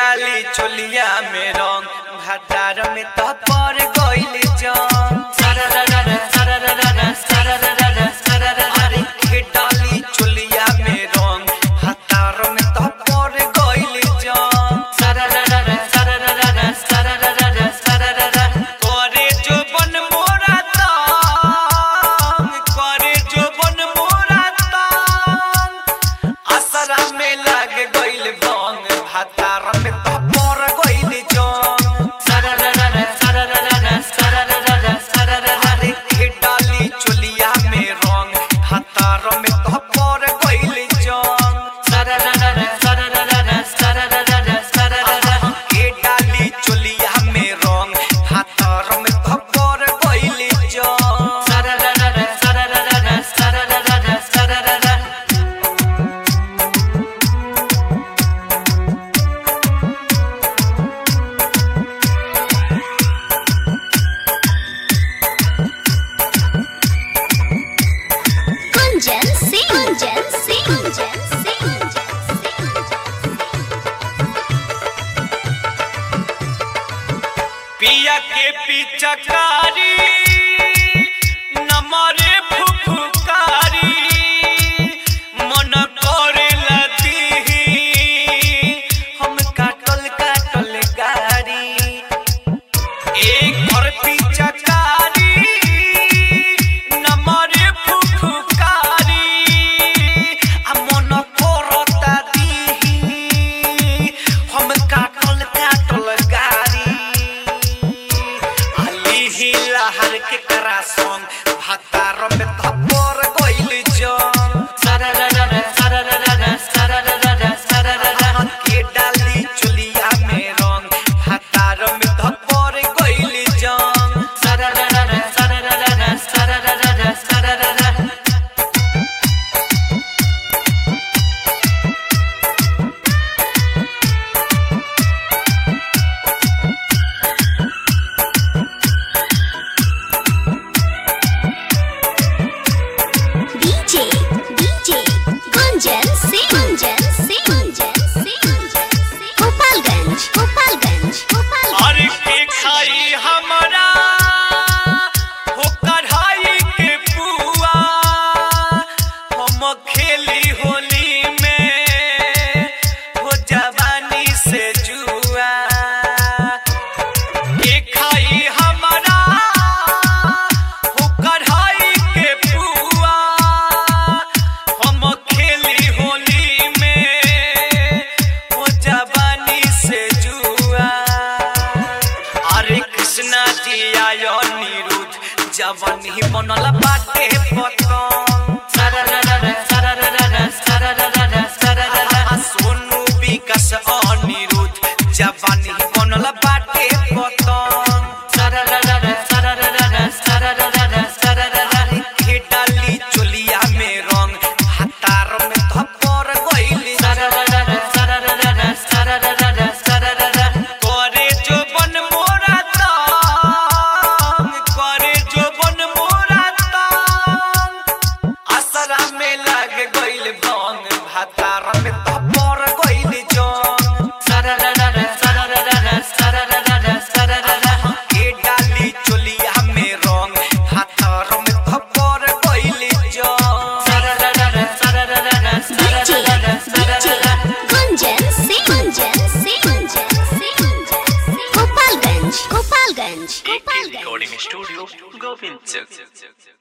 डाली चोलिया में रंग भातार में तो पर गइल जंग सरररर सरररर सरररर सरररर अरे के डाली चोलिया में रंग भातार में तो पर गइल जंग सरररर सरररर सरररर सरररर करे जो बन मोरा तंग करे जो बन मोरा तंग असरा में लग गइल बंग भातार में तो पर गइल जंग सरररर सरररर सरररर सरररर के डाली चोलिया में रंग भातार में तो पर गइल जंग सरररर सरररर सरररर सरररर के डाली चोलिया में रंग भातार में तो पर गइल जंग सरररर सरररर सरररर सरररर Gunjan Singh. Gunjan Singh. Gunjan Singh. पिया के पिचकारी नमरे फुफुकारी मन करे लती हम काटल काटल गारी एक घर पिचकारी नमरे फुफुकारी आ मन करता दीही हम काटल काटल गारी अली ही लहर के करा संग भातार में थप्पड़ गइल जंग सरररर सरररर सरररर सरररर के डाली चुलिया में रंग भातार में थप्पड़ गइल जंग सरररर सरररर सरररर सरररर DJ. DJ. Gunjan Singh. Gunjan Singh. Gunjan Singh. Gopalganj. Gopalganj. Gopalganj. और के खाई हमरा हो कढ़ाई के पुआ हम खेली होली में हो जवानी से जुआ के खाई हमरा हो कढ़ाई के पुआ हम खेली होली में हो जवानी से जुआ अरे कृष्णा जी आयो निरुद्ध जवन ही बनल बाटे पतंग सरररर सरररर सरररर सरररर सोनू विकास अनिरुद्ध जवन ही बनल बाटे पतंग सरररर सरररर सरररर सरररर के डाली चोलिया में रंग हातार में थप्पड़ गइल सरररर सरररर सरररर सरररर करे जो बन मोरा तंग करे जो बन मोरा तंग असरा में लग गइल बंग भातार में थप्पड़ गइल जंग सरररर सरररर सरररर सरररर के डाली चोलिया में रंग भातार में थप्पड़ गइल जंग सरररर सरररर DJ. सरररर DJ. सरररर Gunjan Singh. Gunjan Singh. Gunjan Singh. Gopalganj. Gopalganj. AK Gopalganj. Recording Studio, Govind Chowk.